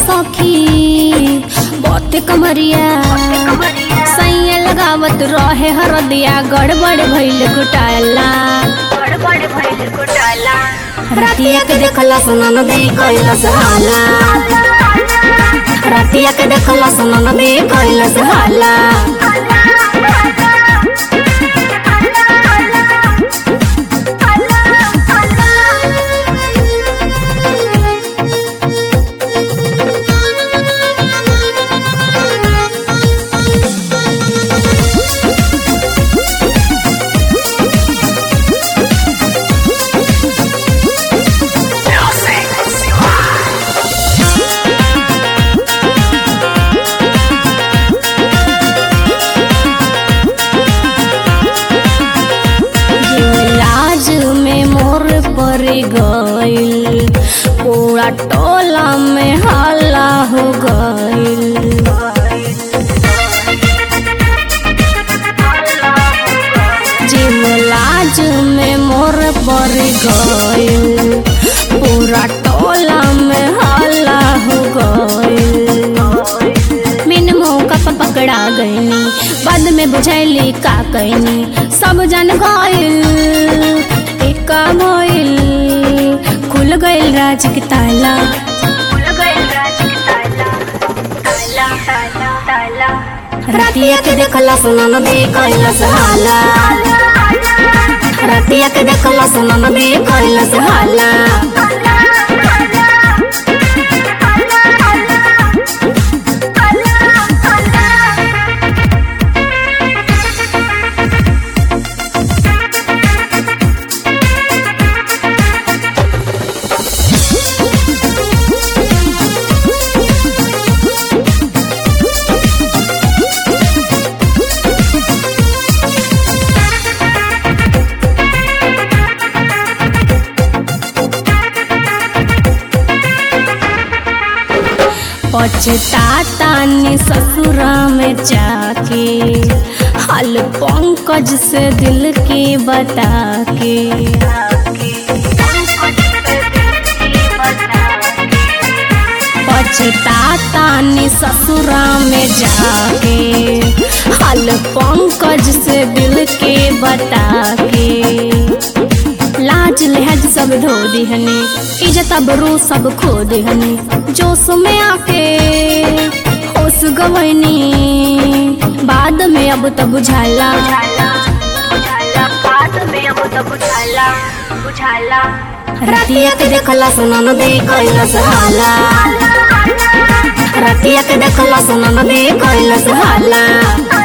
सखी बहुते कमरिया सैया लगावत रहे हरदिया गड़बड़ भइल घोटाला रतिया के देखला सुनन दे कैलस हाला रतिया के देखला सुनन दे कैलस हाला लाज में मोर पर गइल पूरा टोला में हल्ला हो गइल जीव लाज में मोर पर गइल पूरा टोला में हल्ला हो गइल बिन मौका पर पकड़ा गईनी बाद में बुझैली का कैनी सब जन गइल एका भइल खुल गइल राज के ताला रतिया के देखला सुनन दे कैलस हाला रतिया के देखला सुनन दे कैलस हाला पछतातानी ससुरा में जाके हाल पंकज से दिल के बता के पछतातानी ससुरा में जाके हाल पंकज से दिल के बता के लाज लिहाज सब धो दिहनी इज्जत अबरू सब खो दिहनी जोश में आके होश गवनी बाद में अब तो बुझाला रतिया के देखला सुनन दे कैलस हाला रतिया के देखला सुनन दे कैलस हाला